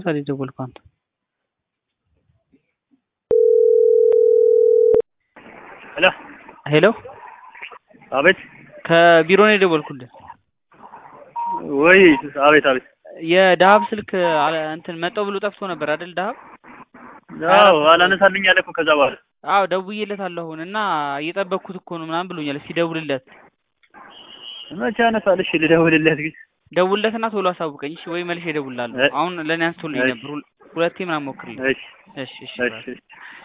ሰዓት የደወልከው አንተ? ሄሎ ሄሎ አቤት ከቢሮ ነው የደወልኩልህ። ወይ አቤት አቤት የዳሀብ ስልክ አለ- እንትን መጣው ብሎ ጠፍቶ ነበር አይደል? ዳሀብ አዎ አላነሳልኝ አለ እኮ ከዛ በኋላ አዎ ደውዬለታለሁ አሁን እና እየጠበቅኩት እኮ ነው ምናምን ብሎኛል። እስኪ ደውልለት መቼ ያነሳል እሺ ልደውልለት ግን ደውልለትና ቶሎ አሳውቀኝ እሺ። ወይ መልሼ እደውልልሃለሁ። እ- አሁን ለእኔ አንስቶልኝ እሺ። ነበር ሁል- ሁለቴ ምናምን ሞክርልኝ። እሺ እሺ እሺ እሺ